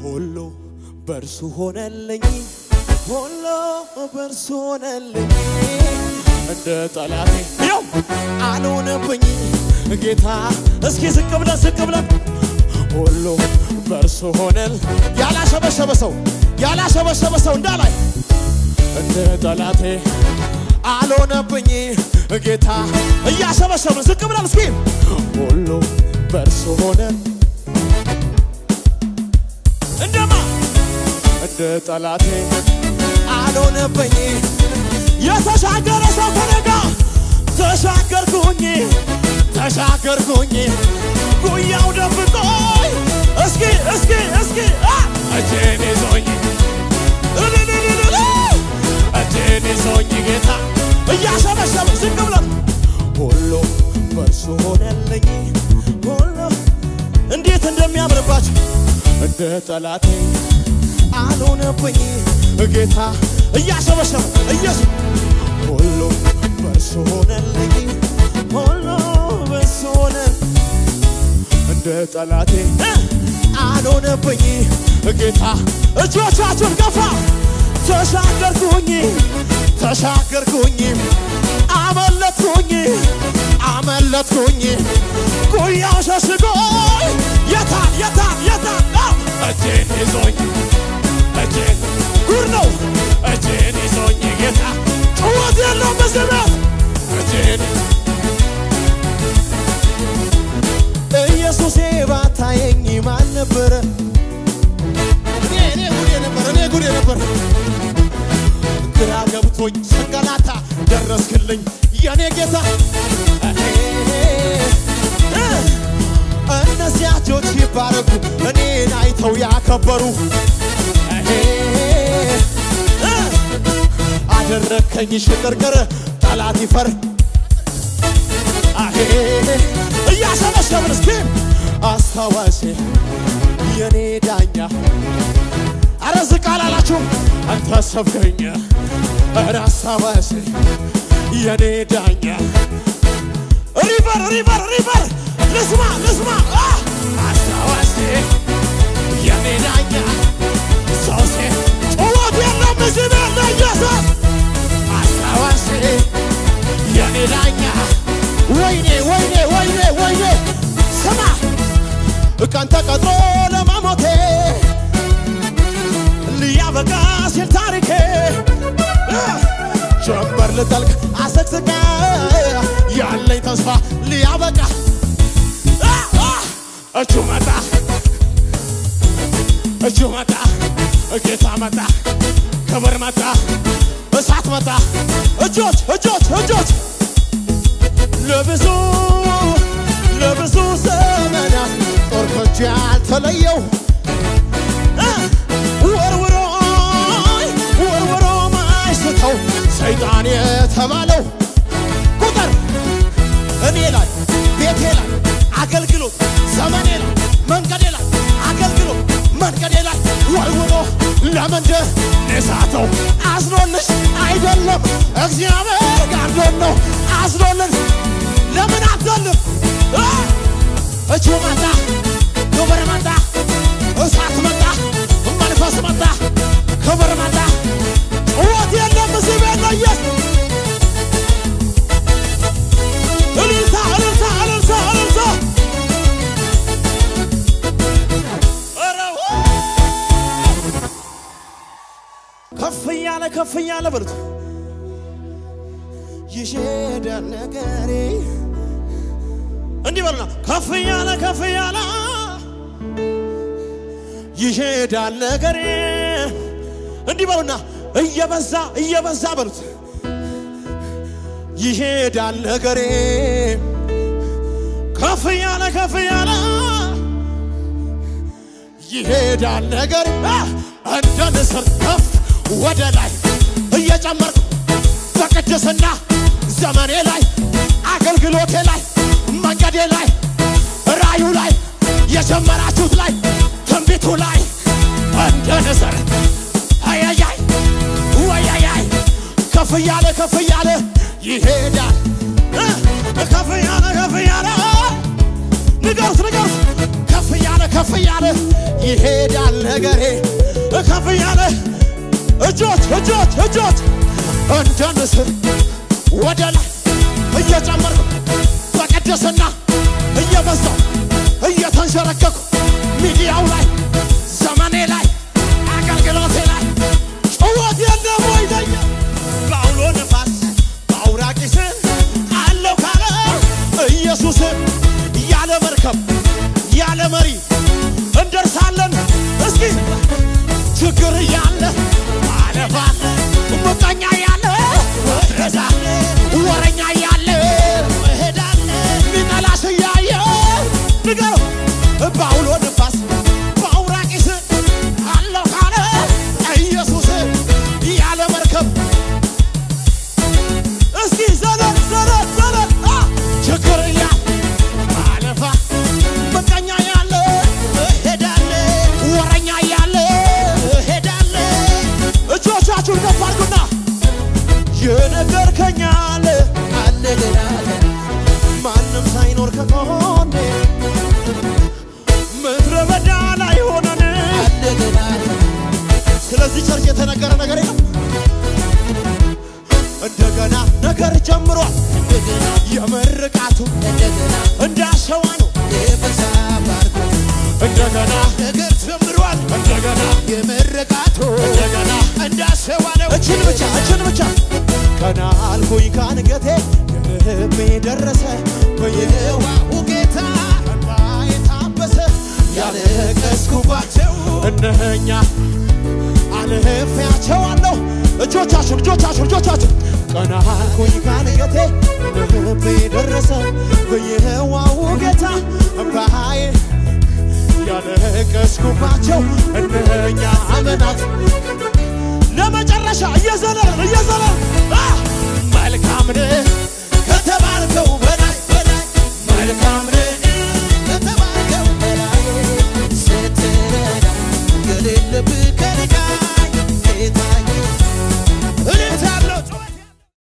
ሁሉ በእርሱ ሆነልኝ ሁሉ በእርሱ ሆነልኝ እንደ ጠላቴ ያው አልሆነብኝ ጌታ እስኪ ዝቅ ብለን ዝቅ ብለን ሁሉ በእርሱ ሆነል ያላሸበሸበ ሰው ያላሸበሸበ ሰው እንዳላይ እንደ ጠላቴ አልሆነብኝ ጌታ እያሸበሸብን ዝቅ ብለን እስኪ ሁሉ በእርሱ ሆነ እንደማ እንደ ጠላቴ አልሆነብኝ የተሻገረ ሰው ከነጋ ተሻገርኩኝ ተሻገርኩኝ ጉያው ደብቆኝ እስኪ እስኪ እስኪ አ! እጄን ይዞኝ እልልልልል! እጄን ይዞኝ ጌታ እያሸበሸበ ዝቅ ብለን ሁሉ በእርሱ ሆነልኝ ሁሉ እንዴት እንደሚያምርባችሁ እንደ ጠላቴ አልሆነብኝ ጌታ እያሸበሸበ ኢየሱስ ሁሉ በእርሱ ሆነልኝ ሁሉ በእርሱ ሆነ እንደ ጠላቴ እ! አልሆነብኝ ጌታ እጆቻችሁን ገፋ ተሻገርኩኝ ተሻገርኩኝ አመለጥኩኝ አመለጥኩኝ ጉያው ሸሽጎኝ የታል የታል የታል አው! እጄን ይዞኝ እጄን ጉድ ነው እጄን ይዞኝ ጌታ ጭወት የለው በዚህ ቤት እጄን ኢየሱሴ ባታየኝ ማን ነበረ? እኔ እኔ ጉዴ ነበር እኔ ጉዴ ነበር። ግራ ገብቶኝ ስንገላታ ደረስክልኝ የኔ ጌታ። እነዚያ እጆች ይባረኩ እኔን አይተው ያከበሩ አደረከኝ ሽቅርቅር ጠላት ይፈር አሄ እያሰበሰብን እስኪ አስታዋሴ የኔ ዳኛ አረ ዝቅ አላላችሁም አንተ ሰብከኝ አረ አስታዋሴ የኔ ዳኛ ሪቨር ሪቨር ሪቨር ልስማ ልስማ አ! አስታዋሴ የኔ ዳኛ ሰውሴ ጭወት የለም እዚህ ቤት ለኢየሱስ አስታዋሴ የኔ ዳኛ ወይኔ ወይኔ ወይኔ ወይኔ ስማ ቀን ተቀጥሮ ለመሞቴ ሊያበቃ ሲል ታሪኬ ጀንበር ልጠልቅ አሰቅስቃ ያለኝ ተስፋ ሊያበቃ አ! አ! እጁ መጣ እጁ መጣ ጌታ መጣ ክብር መጣ እሳት መጣ እጆች እጆች እጆች ለብዙ ለብዙ ዘመናት ጦር ከእጁ ያልተለየው እ ወርውሮ ወርውሮ ማይስተው ሰይጣን የተባለው ቁጥር እኔ ላይ ቤቴ ላይ አገልግሎት ዘመኔ ላይ መንገዴ ላይ አገልግሎት መንገዴ ላይ ወርውሮ ለምንድን እሳተው አዝኖልሽ አይደለም እግዚአብሔር ጋርዶን ነው አዝኖልን ለምን አትዘልም እ? እጁ መጣ ክብር መጣ እሳት መጣ መንፈስ መጣ ክብር መጣ ጭወት የለም እዚህ ቤት ነው ኢየሱስ እልልታ እልልታ እልልታ እልልታ ኧረ ው! ከፍ እያለ ከፍ እያለ በሉት ይሄዳል ነገሬ እንዲህ በሉና ከፍ እያለ ከፍ እያለ ይሄዳል ነገሬ እንዲህ በሉና እየበዛ እየበዛ በሉት ይሄዳል ነገሬ ከፍ እያለ ከፍ እያለ ይሄዳል ነገር እንደ ንስር ከፍ ወደ ላይ እየጨመርኩ በቅድስና ዘመኔ ላይ አገልግሎቴ ላይ መንገዴ ላይ ራዩ ላይ የጀመራችሁት ላይ ትንቢቱ ላይ እንደ ንስር አያያይ ወያያይ ከፍ እያለ ከፍ እያለ ይሄዳል እ ከፍ እያለ ከፍ እያለ ንገሩት ንገሩት ከፍ እያለ ከፍ እያለ ይሄዳል ነገሬ ከፍ እያለ እጆች እጆች እጆች እንደ ንስር ወደ ላይ እየጨመርኩ በቅድስና እየበዛው እየተንሸረከኩ ሚዲያው ላይ ዘመኔ ላይ አገልግሎቴ ላይ ጭወት የለም ወይ ለኛ በአውሎ ነፋስ በአውራቂስ አለው ካለ ኢየሱስ ያለ መርከብ ያለ መሪ እንደርሳለን። እስኪ ችግር ያለ ማለፋለ ምቀኛ ያለ መድረሳለ ወረኛ ያለ መሄዳለ ሚጠላሽ እያየ ንገረው በአውሎ ነፋስ በአውራቂስ አለው ካለ ኢየሱስ ያለ መርከብ እስኪ ዘለል ዘለል ዘለል አ ችግር ያ ማለፋ ምቀኛ ያለ እሄዳለ ወረኛ ያለ እሄዳለ እጆቻችሁን ከፍ አድርጉና የነገርከኝ አለ አለ ገና አለ ማንም ሳይኖር ከጎኔ ምድረ በዳ ላይ ሆነን አለ ገና አለ ስለዚህ ቸርች የተነገረ ነገር የለም እንደገና ነገር ጀምሯል የምርቃቱ እንዳሸዋ ነው እንደገና ነገር ጀምሯል እንደገና የምርቃቱ እንደገና እንዳሸዋ ነው እችን ብቻ እችን ብቻ ቀና አልኩኝ ካንገቴ ልቤ ደረሰ በየዋሁ ጌታ እንባዬ ታበሰ ያለቀስኩባቸው እነኛ አልፌያቸዋለሁ። እጆቻችሁ እጆቻችሁ እጆቻችሁ ቀና አልኩኝ ካንገቴ ልቤ ደረሰ በየዋው ጌታ እምባዬ ያለቀስኩባቸው እነኛ አመናት ለመጨረሻ እየዘለልን እየዘለልን